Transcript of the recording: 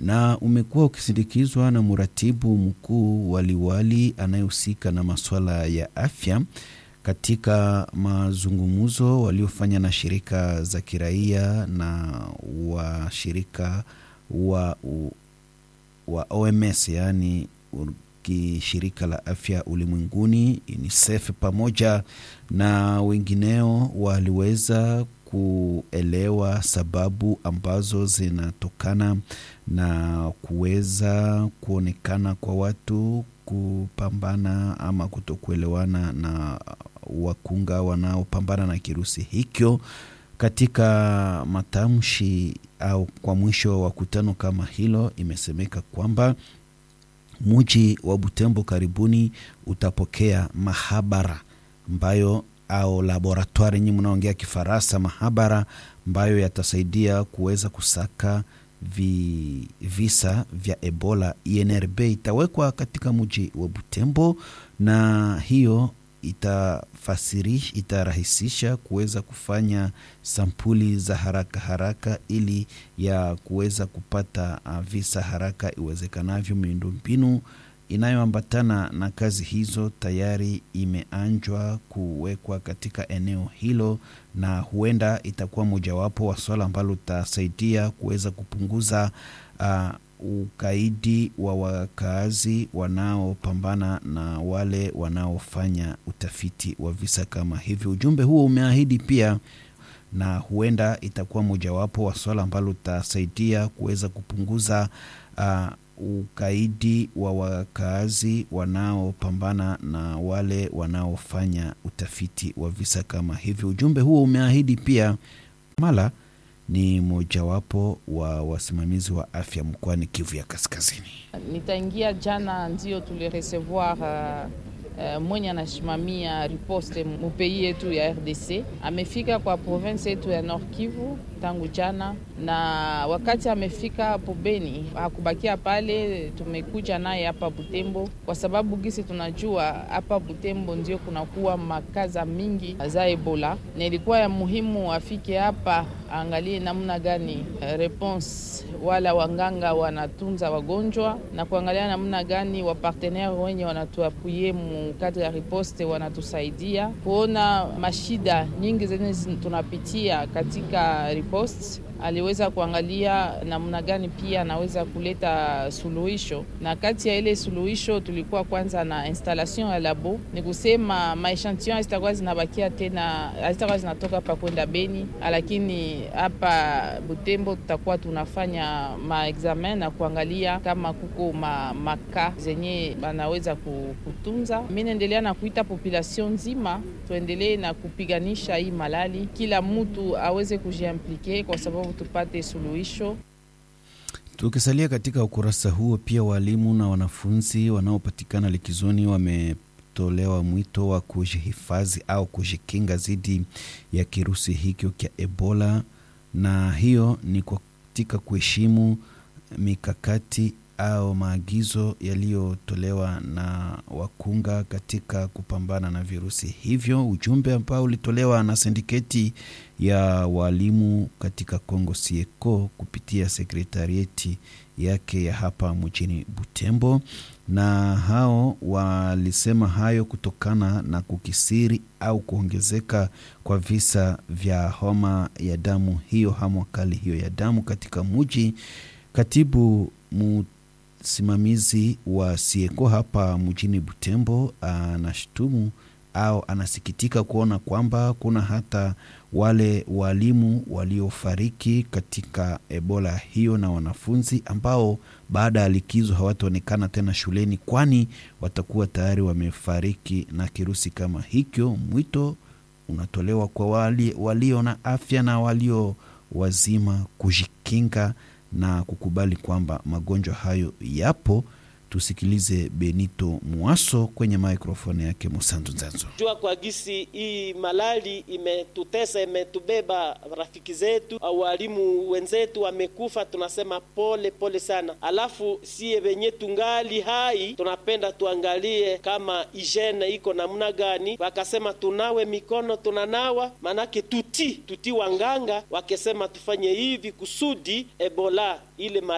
na umekuwa ukisindikizwa na mratibu mkuu waliwali anayehusika na masuala ya afya katika mazungumzo waliofanya na shirika za kiraia na washirika wa, wa OMS yaani shirika la afya ulimwenguni UNICEF pamoja na wengineo waliweza kuelewa sababu ambazo zinatokana na kuweza kuonekana kwa watu kupambana ama kutokuelewana na wakunga wanaopambana na kirusi hicho. Katika matamshi au kwa mwisho wa kutano kama hilo, imesemeka kwamba mji wa Butembo karibuni utapokea mahabara ambayo au laboratoire nyinyi mnaongea Kifaransa, mahabara ambayo yatasaidia kuweza kusaka vi, visa vya Ebola. INRB itawekwa katika mji wa Butembo na hiyo itafasirish itarahisisha kuweza kufanya sampuli za haraka haraka ili ya kuweza kupata visa haraka iwezekanavyo. Miundombinu inayoambatana na kazi hizo tayari imeanjwa kuwekwa katika eneo hilo, na huenda itakuwa mojawapo wa swala ambalo utasaidia kuweza kupunguza uh, ukaidi wa wakaazi wanaopambana na wale wanaofanya utafiti wa visa kama hivyo. Ujumbe huo umeahidi pia na huenda itakuwa mojawapo wa swala ambalo utasaidia kuweza kupunguza uh, ukaidi wa wakaazi wanaopambana na wale wanaofanya utafiti wa visa kama hivyo. Ujumbe huo umeahidi pia mala ni mojawapo wa wasimamizi wa afya mkoani Kivu ya Kaskazini. Nitaingia jana, ndio tuliresevoir uh, uh, mwenye anasimamia riposte mupei yetu ya RDC amefika kwa province yetu ya Nord Kivu tangu jana, na wakati amefika hapo Beni hakubakia pale, tumekuja naye hapa Butembo kwa sababu gisi tunajua hapa Butembo ndio kunakuwa makaza mingi za Ebola, na ilikuwa ya muhimu afike hapa aangalie namna gani response wala wanganga wanatunza wagonjwa na kuangalia namna gani wapartenere wenye wanatuapuye mu kadri ya riposte wanatusaidia kuona mashida nyingi zenye tunapitia katika riposte. Aliweza kuangalia namna gani pia anaweza kuleta suluhisho, na kati ya ile suluhisho tulikuwa kwanza na installation ya labo, ni kusema maechantion hazitakuwa zinabakia tena, hazitakuwa zinatoka hapa kwenda Beni, lakini hapa Butembo tutakuwa tunafanya maexamen na kuangalia kama kuko ma, maka zenye banaweza kutunza. Mi naendelea na kuita population nzima, tuendelee na kupiganisha hii malali, kila mtu aweze kujiimplike kwa sababu tupate suluhisho. Tukisalia katika ukurasa huo, pia walimu na wanafunzi wanaopatikana likizoni wametolewa mwito wa kujihifadhi au kujikinga dhidi ya kirusi hicho cha Ebola, na hiyo ni katika kuheshimu mikakati au maagizo yaliyotolewa na wakunga katika kupambana na virusi hivyo. Ujumbe ambao ulitolewa na sindiketi ya walimu katika Kongo Sieko kupitia sekretarieti yake ya hapa mjini Butembo, na hao walisema hayo kutokana na kukisiri au kuongezeka kwa visa vya homa ya damu hiyo, homa kali hiyo ya damu katika mji. Katibu msimamizi wa Sieko hapa mjini Butembo anashutumu au anasikitika kuona kwamba kuna hata wale walimu waliofariki katika Ebola hiyo na wanafunzi ambao baada ya likizo hawataonekana tena shuleni, kwani watakuwa tayari wamefariki na kirusi kama hicho. Mwito unatolewa kwa wali, walio na afya na walio wazima kujikinga na kukubali kwamba magonjwa hayo yapo. Tusikilize Benito Mwaso kwenye maikrofoni yake Musanzu Nzanzo. Jua kwa gisi hii malali imetutesa, imetubeba rafiki zetu au walimu wenzetu wamekufa, tunasema pole pole sana. Alafu sie wenye tungali hai tunapenda tuangalie kama hygiene iko namna gani. Wakasema tunawe mikono, tunanawa manake tuti tuti, wanganga wakesema tufanye hivi kusudi Ebola ile